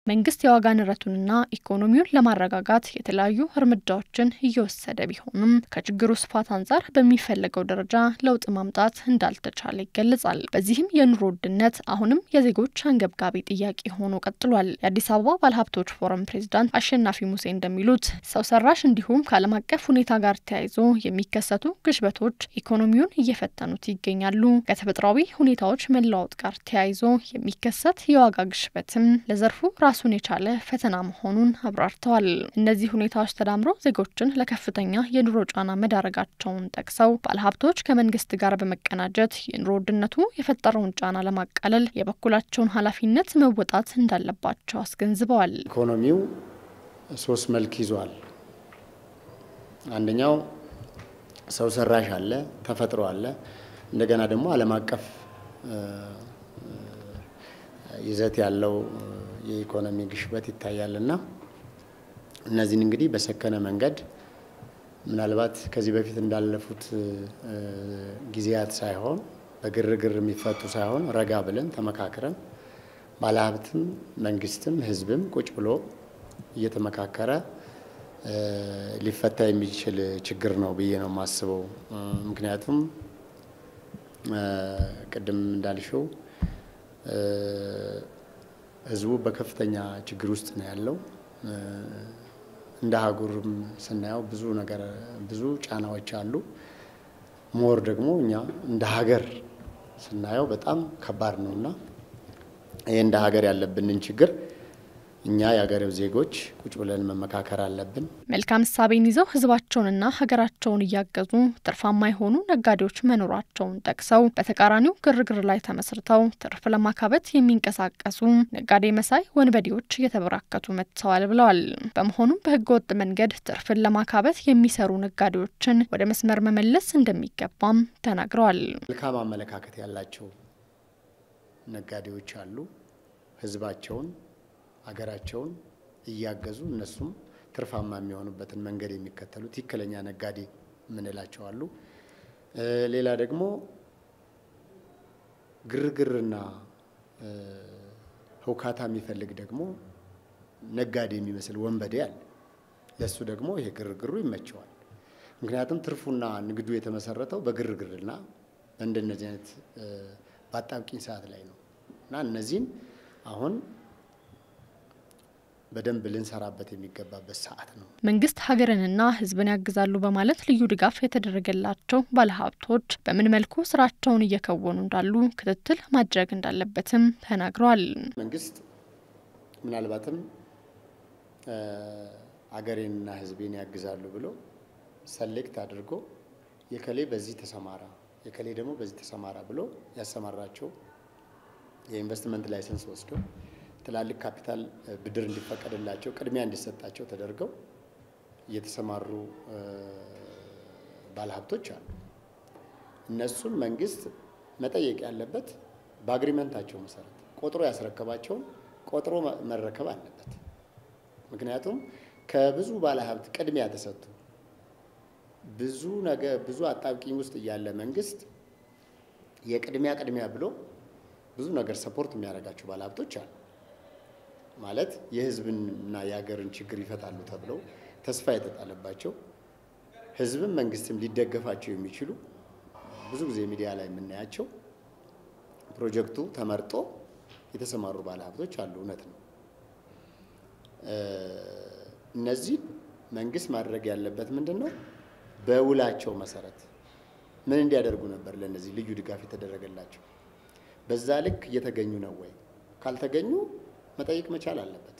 መንግስት የዋጋ ንረቱንና ኢኮኖሚውን ለማረጋጋት የተለያዩ እርምጃዎችን እየወሰደ ቢሆንም ከችግሩ ስፋት አንጻር በሚፈለገው ደረጃ ለውጥ ማምጣት እንዳልተቻለ ይገለጻል። በዚህም የኑሮ ውድነት አሁንም የዜጎች አንገብጋቢ ጥያቄ ሆኖ ቀጥሏል። የአዲስ አበባ ባለሀብቶች ፎረም ፕሬዚዳንት አሸናፊ ሙሴ እንደሚሉት ሰው ሰራሽ እንዲሁም ከዓለም አቀፍ ሁኔታ ጋር ተያይዞ የሚከሰቱ ግሽበቶች ኢኮኖሚውን እየፈተኑት ይገኛሉ። ከተፈጥሯዊ ሁኔታዎች መለዋወጥ ጋር ተያይዞ የሚከሰት የዋጋ ግሽበትም ለዘርፉ ራሱን የቻለ ፈተና መሆኑን አብራርተዋል። እነዚህ ሁኔታዎች ተዳምረው ዜጎችን ለከፍተኛ የኑሮ ጫና መዳረጋቸውን ጠቅሰው ባለሀብቶች ከመንግስት ጋር በመቀናጀት የኑሮ ውድነቱ የፈጠረውን ጫና ለማቃለል የበኩላቸውን ኃላፊነት መወጣት እንዳለባቸው አስገንዝበዋል። ኢኮኖሚው ሶስት መልክ ይዟል። አንደኛው ሰው ሰራሽ አለ፣ ተፈጥሮ አለ፣ እንደገና ደግሞ ዓለም አቀፍ ይዘት ያለው የኢኮኖሚ ግሽበት ይታያል እና እነዚህን እንግዲህ በሰከነ መንገድ ምናልባት ከዚህ በፊት እንዳለፉት ጊዜያት ሳይሆን በግርግር የሚፈቱ ሳይሆን ረጋ ብለን ተመካክረን ባለሀብትም መንግስትም ህዝብም ቁጭ ብሎ እየተመካከረ ሊፈታ የሚችል ችግር ነው ብዬ ነው የማስበው። ምክንያቱም ቅድም እንዳልሽው ህዝቡ በከፍተኛ ችግር ውስጥ ነው ያለው። እንደ ሀገርም ስናየው ብዙ ነገር ብዙ ጫናዎች አሉ። ሞር ደግሞ እኛ እንደ ሀገር ስናየው በጣም ከባድ ነው እና ይህ እንደ ሀገር ያለብንን ችግር እኛ የሀገሬው ዜጎች ቁጭ ብለን መመካከር አለብን። መልካም እሳቤን ይዘው ህዝባቸውንና ሀገራቸውን እያገዙ ትርፋማ የሆኑ ነጋዴዎች መኖራቸውን ጠቅሰው በተቃራኒው ግርግር ላይ ተመስርተው ትርፍ ለማካበት የሚንቀሳቀሱ ነጋዴ መሳይ ወንበዴዎች እየተበራከቱ መጥተዋል ብለዋል። በመሆኑም በህገ ወጥ መንገድ ትርፍን ለማካበት የሚሰሩ ነጋዴዎችን ወደ መስመር መመለስ እንደሚገባም ተናግረዋል። መልካም አመለካከት ያላቸው ነጋዴዎች አሉ። ህዝባቸውን ሀገራቸውን እያገዙ እነሱም ትርፋማ የሚሆኑበትን መንገድ የሚከተሉ ትክክለኛ ነጋዴ የምንላቸው አሉ። ሌላ ደግሞ ግርግርና ህውካታ የሚፈልግ ደግሞ ነጋዴ የሚመስል ወንበዴ አለ። ለሱ ደግሞ ይሄ ግርግሩ ይመቸዋል። ምክንያቱም ትርፉና ንግዱ የተመሰረተው በግርግርና በእንደነዚህ አይነት በአጣብቂኝ ሰዓት ላይ ነው እና እነዚህን አሁን በደንብ ልንሰራበት የሚገባበት ሰዓት ነው። መንግስት ሀገርንና ህዝብን ያግዛሉ በማለት ልዩ ድጋፍ የተደረገላቸው ባለሀብቶች በምን መልኩ ስራቸውን እየከወኑ እንዳሉ ክትትል ማድረግ እንዳለበትም ተናግረዋል። መንግስት ምናልባትም አገሬንና ህዝቤን ያግዛሉ ብሎ ሰሌክት አድርጎ የከሌ በዚህ ተሰማራ፣ የከሌ ደግሞ በዚህ ተሰማራ ብሎ ያሰማራቸው የኢንቨስትመንት ላይሰንስ ወስደው ትላልቅ ካፒታል ብድር እንዲፈቀድላቸው ቅድሚያ እንዲሰጣቸው ተደርገው እየተሰማሩ ባለሀብቶች አሉ። እነሱን መንግስት መጠየቅ ያለበት በአግሪመንታቸው መሰረት ቆጥሮ ያስረከባቸውን ቆጥሮ መረከብ አለበት። ምክንያቱም ከብዙ ባለሀብት ቅድሚያ ተሰጥቶ ብዙ ነገር ብዙ አጣብቂኝ ውስጥ እያለ መንግስት የቅድሚያ ቅድሚያ ብሎ ብዙ ነገር ሰፖርት የሚያደርጋቸው ባለሀብቶች አሉ። ማለት የህዝብንና የሀገርን ችግር ይፈታሉ ተብለው ተስፋ የተጣለባቸው ህዝብም መንግስትም ሊደገፋቸው የሚችሉ ብዙ ጊዜ ሚዲያ ላይ የምናያቸው ፕሮጀክቱ ተመርጦ የተሰማሩ ባለሀብቶች አሉ። እውነት ነው። እነዚህ መንግስት ማድረግ ያለበት ምንድን ነው? በውላቸው መሰረት ምን እንዲያደርጉ ነበር ለእነዚህ ልዩ ድጋፍ የተደረገላቸው? በዛ ልክ እየተገኙ ነው ወይ? ካልተገኙ መጠየቅ መቻል አለበት።